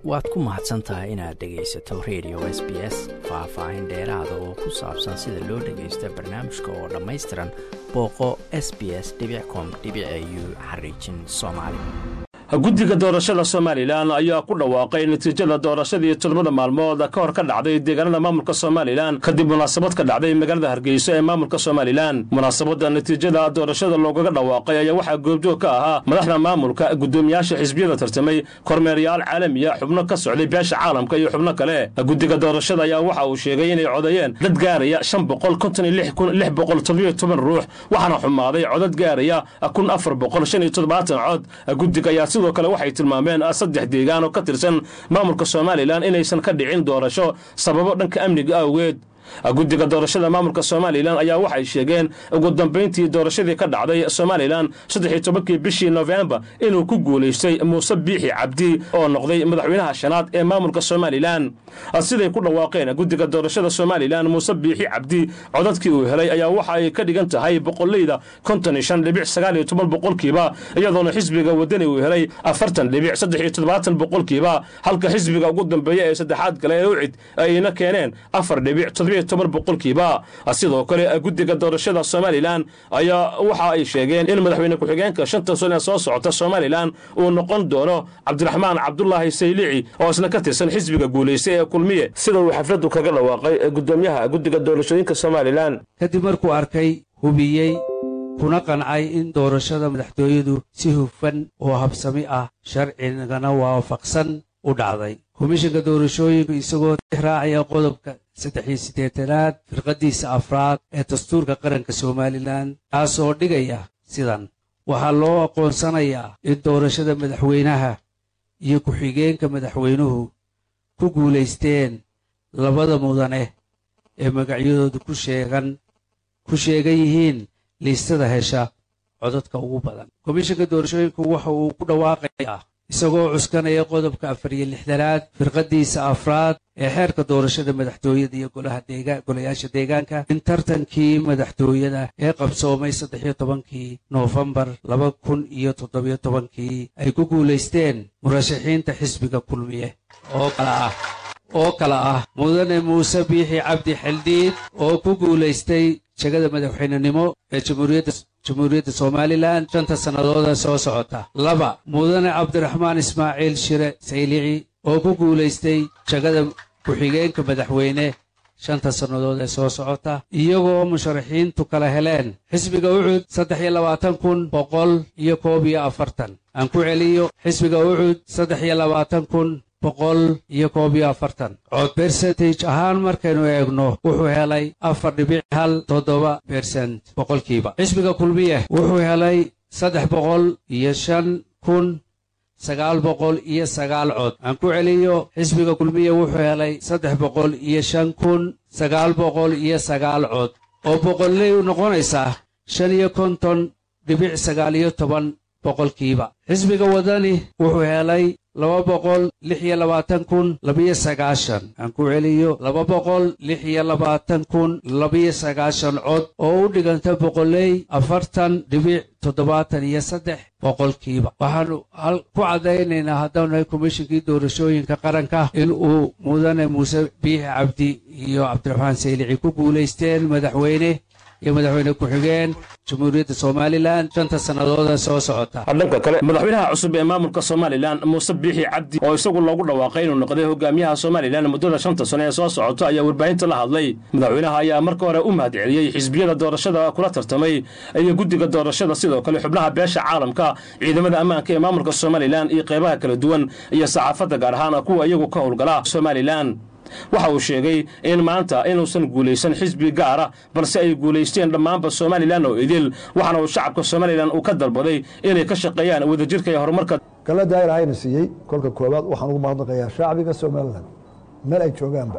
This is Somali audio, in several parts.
waad ku mahadsan tahay inaad dhegaysato radio s b s faah-faahin dheeraada oo ku saabsan sida loo dhagaysta barnaamijka oo dhammaystiran booqo s b s com u xariijin soomaali guddiga doorashada somalilan ayaa ku dhawaaqay natiijada doorashadii todobada maalmood ka hor ka dhacday deegaanada maamulka somalilan kadib munaasabad ka dhacday magaalada hargeysa ee maamulka somalilan munaasabadda natiijada doorashada loogaga dhawaaqay ayaa waxaa goobjoog ka ahaa madaxda maamulka guddoomiyaasha xisbiyada tartamay kormeeryaal caalamiya xubno ka socday beesha caalamka iyo xubno kale guddiga doorashada ayaa waxa uu sheegay inay codeeyeen dad gaaraya shan boqol konton iyo lix kun lix boqol toddobiyo toban ruux waxaana xumaaday codad gaaraya kun afar boqol shan iyo toddobaatan cod guddiga ayaa sidoo kale waxay tilmaameen saddex deegaan oo ka tirsan maamulka somalilan inaysan ka dhicin doorasho sababo dhanka amniga awgeed guddiga doorashada maamulka somalilan ayaa waxay sheegeen ugu dambayntii doorashadii ka dhacday somalilan saddexiyo tobankii bishii nofembar inuu ku guulaystay muuse biixi cabdi oo noqday madaxweynaha shanaad ee maamulka somalilan siday ku dhawaaqeen guddiga doorashada somalilan muuse biixi cabdi codadkii uu helay ayaa waxa ay ka dhigan tahay boqoleyda konton iyo shan dhibic sagaal iyo toban boqolkiiba iyadoona xisbiga wadani uu helay afartan dhibic saddex iyo toddobaatan boqolkiiba halka xisbiga ugu dambeeya ee saddexaad kale ee ucid ayna keeneen afar dhibic boqolkiiba sidoo kale guddiga doorashada somalilan ayaa waxa ay sheegeen in madaxweyne ku-xigeenka shanta sano ee soo socota somalilan uu noqon doono cabdiraxmaan cabdulaahi saylici oo isna ka tirsan xisbiga guulaystay ee kulmiye sida uu xafladdu kaga dhawaaqay gudoomiyaha guddiga doorashooyinka somalilan kadib markuu arkay hubiyey kuna qancay in doorashada madaxtooyadu si hufan oo habsami ah sharcigana waafaqsan u dhacday komishinka doorashooyinku isagoo raacaya qodobka saddex iyo siddeetanaad firqaddiisa afraad ee dastuurka qaranka somalilan kaasoo dhigaya sidan waxaa loo aqoonsanayaa in doorashada madaxweynaha iyo ku-xigeenka madaxweynuhu ku guulaysteen labada mudane ee magacyadoodu ku sheegan ku sheegan yihiin liistada hesha codadka ugu badan komishinka doorashooyinku waxa uu ku dhawaaqayaa isagoo cuskanaya qodobka afar iyo lixdanaad firqaddiisa afraad ee xeerka doorashada madaxtooyada iyo golayaasha deegaanka in tartankii madaxtooyada ee qabsoomay saddex iyo tobankii noofembar laba kun iyo toddobiyo tobankii ay ku guulaysteen murashaxiinta xisbiga kulmiye oo kala ah oo kala ah mudane muuse biixi cabdi xildhiid oo ku guulaystay jegada madaxweynenimo ee jamhuuriyadda jamhuuriyadda somalilan shanta sannadooda soo socota laba mudane cabdiraxmaan ismaaciil shire saylici oo ku guulaystay jegada ku-xigeenka madaxweyne shanta sannadood ee soo socota iyagoo musharaxiintu kala heleen xisbiga ucud saddex iyo labaatan kun boqol iyo koob iyo afartan aan ku celiyo xisbiga ucud saddex iyo labaatan kun boqol iyo koob iyo afartan cod bersentage ahaan markaynu eegno wuxuu helay afar dhibic hal toddoba bersent boqolkiiba xisbiga kulmiye wuxuu helay saddex boqol iyo shan kun sagaal boqol iyo sagaal cod aan ku celiyo xisbiga kulmiye wuxuu helay saddex boqol iyo shan kun sagaal boqol iyo sagaal cod oo boqolley u noqonaysaa shan iyo konton dhibic sagaal iyo toban boqolkiiba xisbiga wadani wuxuu helay laba boqol lix iyo labaatan kun labiyo sagaashan aan ku celiyo laba boqol lix iyo labaatan kun labiyo sagaashan cod oo u dhiganta boqoley afartan dhibic toddobaatan iyo saddex boqolkiiba waxaannu ku caddaynaynaa haddaanu nahay komishinkii doorashooyinka qaranka in uu mudane muuse biixi cabdi iyo cabdiraxmaan saylici ku guulaysteen madaxweyne iyo madaxweyne ku-xigeen jamhuuriyadda somalilan shanta sannadooda soo socota dhanka kale madaxweynaha cusub ee maamulka somalilan muuse biixi cabdi oo isagu loogu dhawaaqay inuu noqday hogaamiyaha somalilan muddada shanta sano ee soo socota ayaa warbaahinta la hadlay madaxweynaha ayaa marka hore u mahadceliyey xisbiyada doorashada kula tartamay iyo guddiga doorashada sidoo kale xubnaha beesha caalamka ciidamada ammaanka ee maamulka somalilan iyo qeybaha kala duwan iyo saxaafadda gaar ahaan kuwa iyagu ka howlgala somalilan waxa uu sheegay in maanta inuusan guulaysan xisbi gaara balse ay guulaysteen dhammaanba somalilan oo idil waxaana uu shacabka somalilan uu ka dalbaday inay ka shaqeeyaan wadajirka iyo horumarka galadaa ilaahayna siiyey kolka koowaad waxaan ugu mahadnaqayaa shacbiga somalilan meel ay joogaanba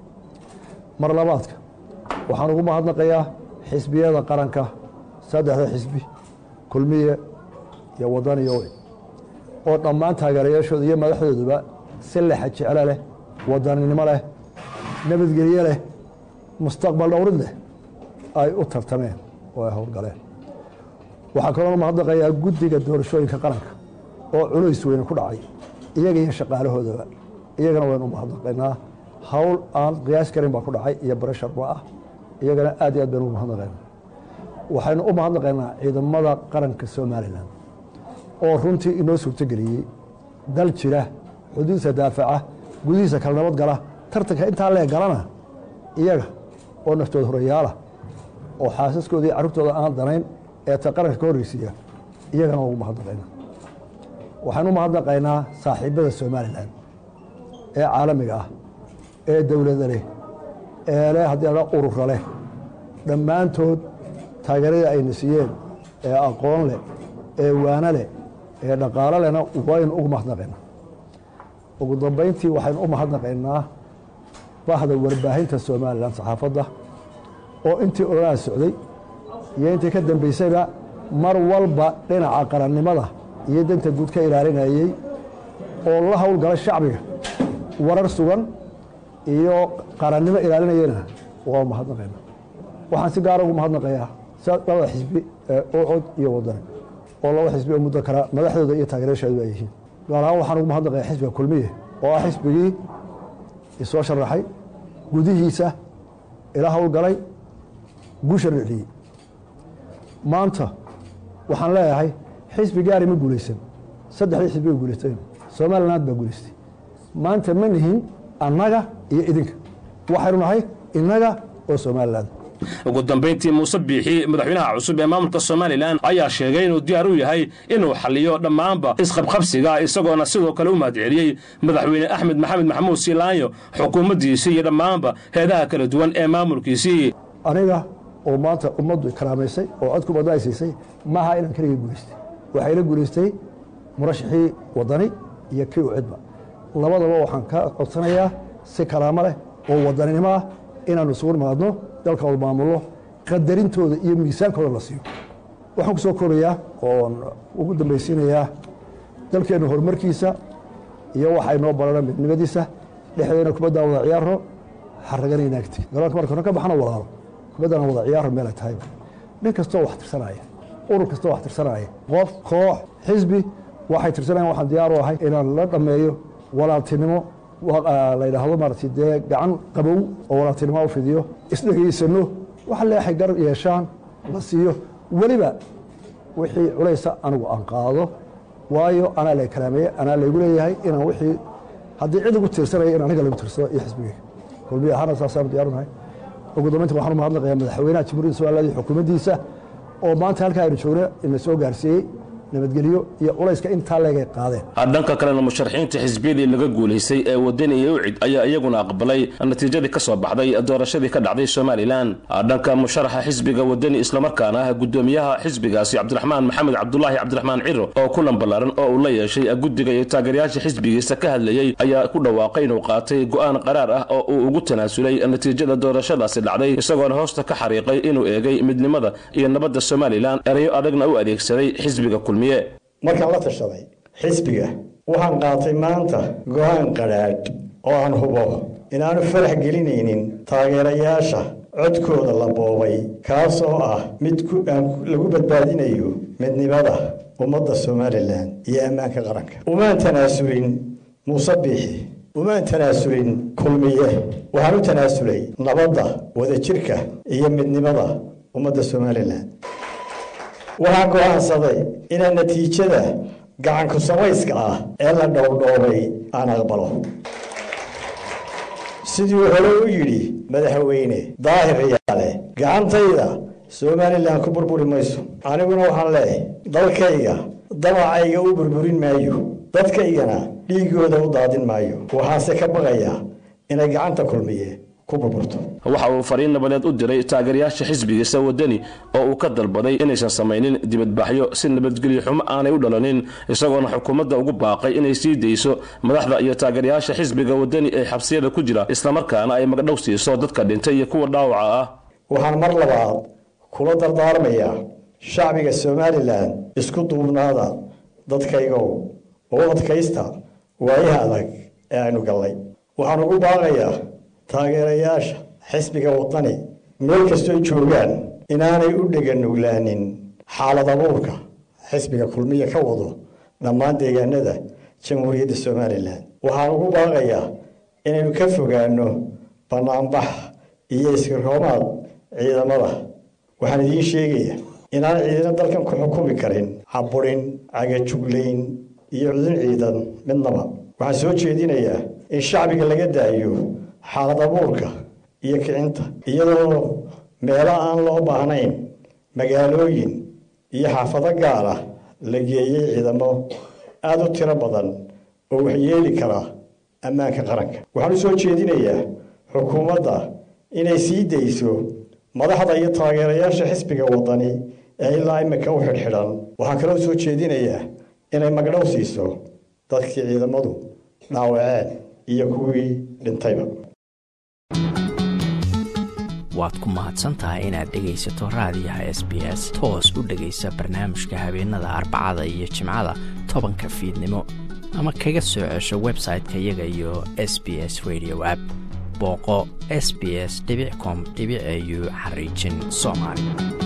mar labaadka waxaan ugu mahadnaqayaa xisbiyada qaranka saddexda xisbi kulmiye iyo wadan iyo oo dhammaan taageerayaashooda iyo madaxdooduba si lexa jeclo leh wadaninimo leh nabadgelye leh mustaqbal dhowrid leh ay u tartameen oo ay howlgaleen waxaa kaloo mahadnaqayaa guddiga doorashooyinka qaranka oo culays weyne ku dhacay iyaga iyo shaqaalahoodaba iyagana waynu u mahadnaqaynaa hawl aan qiyaas karin baa ku dhacay iyo barashar ba ah iyagana aad iyo aad baynu ugu mahadnaqaynaa waxaynu u mahadnaqaynaa ciidamada qaranka somalilan oo runtii inoo suurtogeliyey dal jira xuduudsa daafaca gudihiisa kala nabad gala tartanka intaa lee galana iyaga oo naftooda horayaala oo xaasaskooda iyo carruurtooda aan danayn ee ta qaranka ka horreysiiya iyagana waa ugu mahadnaqaynaa waxaynu u mahadnaqaynaa saaxiibada somalilan ee caalamiga ah ee dowlada leh ee leh haddii la urura leh dhammaantood taageeradii ayna siiyeen ee aqoon leh ee waano leh ee dhaqaalo lehna waynu ugu mahadnaqaynaa ugu dambayntii waxaynu u mahadnaqaynaa bahda warbaahinta somalilan saxaafadda oo intii ololaha socday iyo intii ka dambaysayba mar walba dhinaca qarannimada iyo danta guud ka ilaalinayey oo la howlgala shacbiga warar sugan iyo qarannimo ilaalinayena waa mahadnaqayna waxaan si gaara ugu mahadnaqayaa labada xisbi ee ucod iyo wadani oo laba xisbi oo muddo kala madaxdooda iyo taageerayaasheedu ay yihiin gaar ahaan waxaan ugu mahadnaqayaa xisbiga kulmiye oo ah xisbigii isoo sharaxay gudihiisa ila howlgalay guusha riciyey maanta waxaan leeyahay xisbi gaari ma guulaysan saddexdii xisbi way guulaysteen somaliland baa guulaystay maanta ma nihin annaga iyo idinka waxaynu nahay innaga oo somaliland ugu dambayntii muuse biixi madaxweynaha cusub ee maamulka somalilan ayaa sheegay inuu diyaar u yahay inuu xaliyo dhammaanba isqabqabsiga isagoona sidoo kale u mahadceliyey madaxweyne axmed maxamed maxamuud siilaanyo xukuumaddiisii iyo dhammaanba heedaha kala duwan ee maamulkiisii aniga oo maanta ummaddu karaamaysay oo codku badnaaysiisay maaha inaan keligay guulaystay waxayla guulaystay murashaxii wadani iyo kii u cidba labadaba waxaan ka codsanayaa si karaamo leh oo wadaninimo ah inaannu isugu nimaadno dalka wada maamullo qadarintooda iyo miisaankooda la siiyo waxaan ku soo korayaa oon ugu dambaysiinayaa dalkeenna horumarkiisa iyo waxay noo barana midnimadiisa dhexdeena kubaddaa wada ciyaaro xaragana inaagti garoonka marka ka baxano walaalo kubaddana wada ciyaaro meel ay tahayba nin kastoo wax tirsanaya urur kastoo wax tirsanaya qof koox xisbi waxay tirsanayan waxaan diyaar u ahay inaan la dhammeeyo walaaltinimo la yidhaahdo maaragtay dee gacan qabow oo walaaltinimo u fidiyo isdhegaysano wax leexay gar yeeshaan la siiyo weliba wixii culaysa anigu aan qaado waayo anaa la kalaameeye anaa laygu leeyahay inaan wixii haddii cid ugu tiirsanaya in aniga lagu tiirsado iyo xisbigeyga kulmiya ahaana saasaan diyaarunahay ugu dambaynta waxaan u mahadnaqayaa madaxweynaha jamhuuriyadda somaliland iyo xukuumaddiisa oo maanta halkaa aynu joogna ina soo gaarsiiyey nabadgelyo iyo culayska intaa leegay qaadeen dhanka kalena musharaxiinta xisbiyadii laga guulaystay ee wadani iyo ucid ayaa iyaguna aqbalay natiijadii ka soo baxday doorashadii ka dhacday somalilan dhanka musharaxa xisbiga wadani islamarkaana ah gudoomiyaha xisbigaasi cabdiraxmaan maxamed cabdulaahi cabdiraxmaan ciro oo kulan ballaaran oo uu la yeeshay guddiga iyo taageerayaasha xisbigiisa ka hadlayey ayaa ku dhawaaqay inuu qaatay go'aan qaraar ah oo uu ugu tanaasulay natiijada doorashadaasi dhacday isagoona hoosta ka xariiqay inuu eegay midnimada iyo nabadda somalilan erayo adagna u adeegsaday xisbiga kulmiye markaan la tashaday xisbiga waxaan qaatay maanta go'aan qadhaadh oo aan hubo inaanu farax gelinaynin taageerayaasha codkooda la boobay kaas oo ah mid lagu badbaadinayo midnimada ummadda somalilan iyo ammaanka qaranka umaan tanaasulin muuse biixi umaan tanaasulin kulmiye waxaan u tanaasulay nabadda wadajirka iyo midnimada ummadda somalilan waxaan go'aansaday inaan natiijada gacanku samayska ah ee la dhowrdhoobay aan aqbalo siduu hore u yidhi madaxweyne daahir riyaale gacantayda somalilan ku burburi mayso aniguna waxaan leeyahay dalkayga dabacayga u burburin maayo dadkaygana dhiigooda u daadin maayo waxaase ka baqayaa inay gacanta kulmiye waxa uu fariin nabadeed u diray taageerayaasha xisbigiisa wadani oo uu ka dalbaday inaysan samaynin dibadbaxyo si nabadgelyo xumo aanay u dhalanin isagoona xukuumadda ugu baaqay inay sii dayso madaxda iyo taageerayaasha xisbiga wadani ee xabsiyada ku jira islamarkaana ay magdhow siiso dadka dhintay iyo kuwa dhaawaca ah waxaan mar labaad kula dardaarmayaa shacbiga somalilan isku duubnaada dadkaygow oo adkaysta waayaha adag ee aynu gallay waxaan ugu baaqayaa taageerayaasha xisbiga wadani meel kastoo joogaan inaanay u dheganuglaanin xaalad abuurka xisbiga kulmiya ka wado dhammaan deegaanada jamhuuriyadda somalilan waxaan ugu baaqayaa inaynu ka fogaanno bannaanbax iyo iskiroomaad ciidamada waxaan idiin sheegayaa inaan ciidina dalkan ku xukumi karin caburin cagajuglayn iyo cudun ciidan midnaba waxaan soo jeedinayaa in shacbiga laga daayo xaalad abuurka iyo kicinta iyadoo meelo aan loo baahnayn magaalooyin iyo xaafado gaar ah la geeyey ciidamo aada u tiro badan oo waxyeeli kara ammaanka qaranka waxaan u soo jeedinayaa xukuumadda inay sii dayso madaxda iyo taageerayaasha xisbiga waddani ee ilaa imika u xidhxidhan waxaan kaloo soo jeedinayaa inay magdhow siiso dadkii ciidamadu dhaawaceen iyo kuwii dhintayba waad ku mahadsantahay inaad dhegaysato raadiyaha s b s toos u dhegaysa barnaamijka habeenada arbacada iyo jimcada tobanka fiidnimo ama kaga soo cesho website-ka iyaga iyo s b s radio app booqo s b s com au xariijin soomaali